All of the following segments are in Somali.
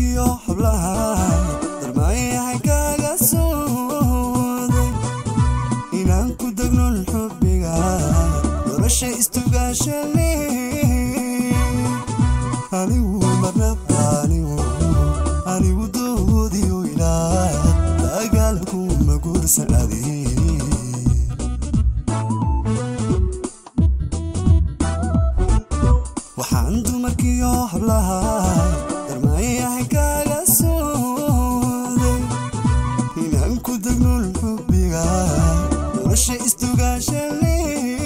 dumarkiyo hablaha darmaayahay kaaga sooday inaan ku degnon xubbiga nolosha istugaashale anigu marnaba anigu anigu doodiyo ilaa dagaalku ma guursan adi waxaan dumarkiyo hablaha darmaayahay kaaga sooday inaan ku degnon xubbiga nolosha istugaashale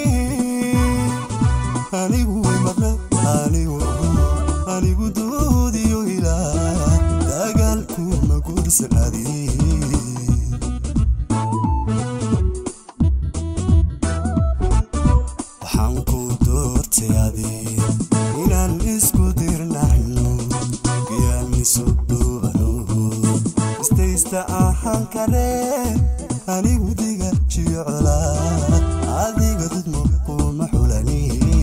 anigu marna anigu anigu doodiyo ilaa dagaalku ma guursan adi waxaan ku doortay adi inaan isku dirnaxno giyaanisu duubano istaysta ahaan kare anigu diga jicola adiga dudmo kuma xulani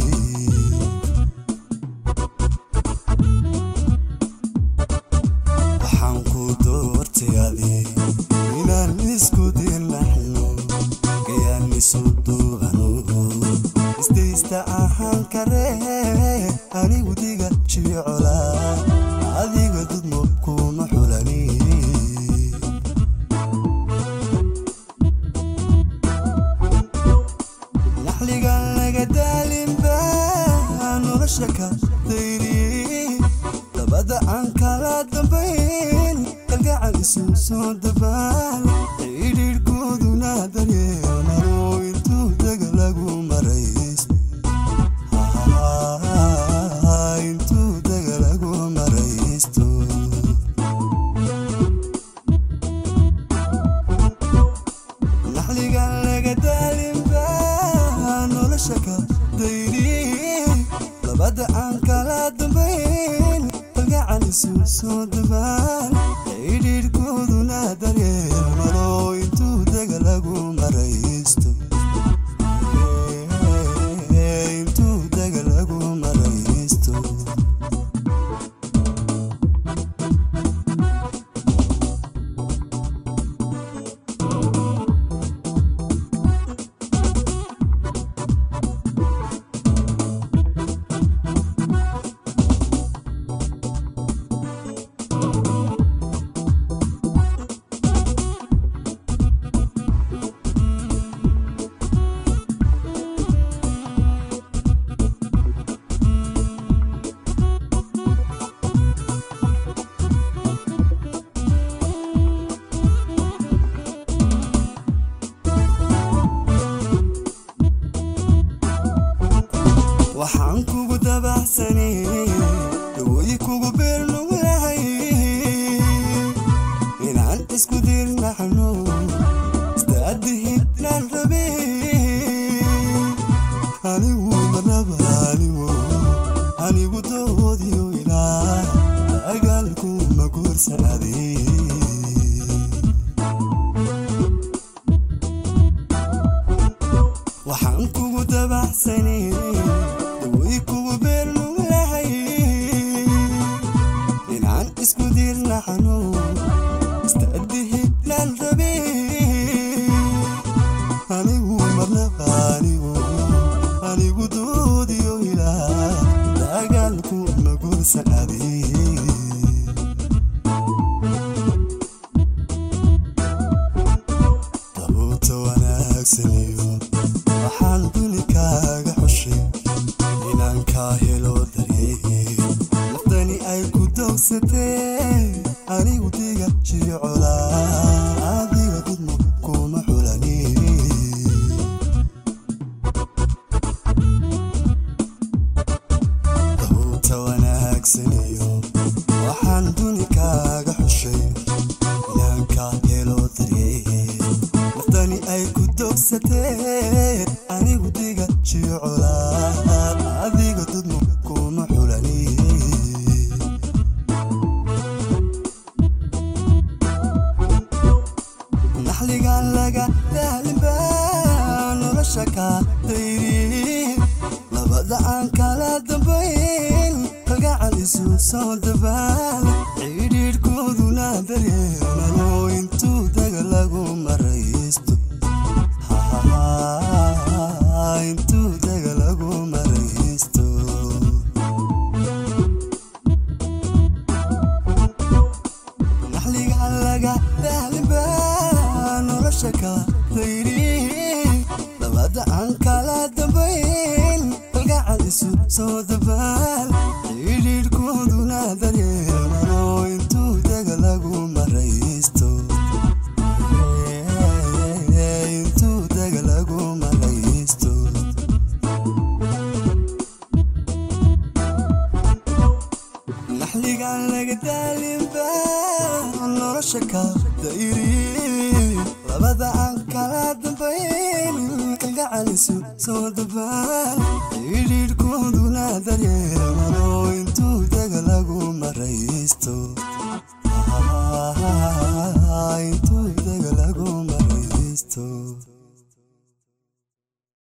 waxaan ku doortay adi inaan isku dirnaxno giyaanisu duubano istaysta ahaan kare anigu diga jicola adiga dudmo kuma xulani naxliga laga daalinba nolosha ka dayri labada aan kala dambayn kalgacal isu soo dabaan xidhiidhkooduna daryeelmaro intuu daga lagu marays intuu daga lagu maraysto naxliga laga daalinba nolosha ka dayri labada aan kala dambayn kalgacal isu soo dabaan xidhiidhkooduna daryeelmaro intuu daga lagu maraysto intuu daga lagu maraysto waxaan kugu dabaxsanay dawooyi kugu beernuglahay inaan isku dirnaxno istaadihidnaan rabe anigu marnaba anigu anigu doodiyo ilaa dagaalku ma guursan adi waxaan kugu dabaxsanay dawooyi kugu beernuglahay inaan isku dirnaxno istaadihidnaan rabe anigu marnaba anigu anigu doodiyo ilaa dagaalku ma guursan adi dabuuta wanaagsaniyo waxaan duni kaaga xushay inaan kaa helo dareey naftani ay ku dowsatee anigu diga jicola adiga dudmo kuma xulani dabuuta wanaagsaniyo waxaan duni kaaga xushay inaan kaa helo dareey naftani ay ku dogsatee anigu diga jicola adiga dudmo kuma xulani naxliga laga daalinba nolosha ka dayri labada aan kala dambayn kalgacal isu soo dabaan xidhiidh laga daalinba nolosha ka dayri labada aan kala dambayn kalgacal isu soo dabaal xidhiidhkooduna daryeelmano intuu dega lagu maraysto intuu dega lagu maraysto naxligaan laga daalinba nolosha ka dayri labada aan kala dambayn kalgacalisu soo dabaal xidhiidhkooduna daryeelmano intuu dega lagu maraysto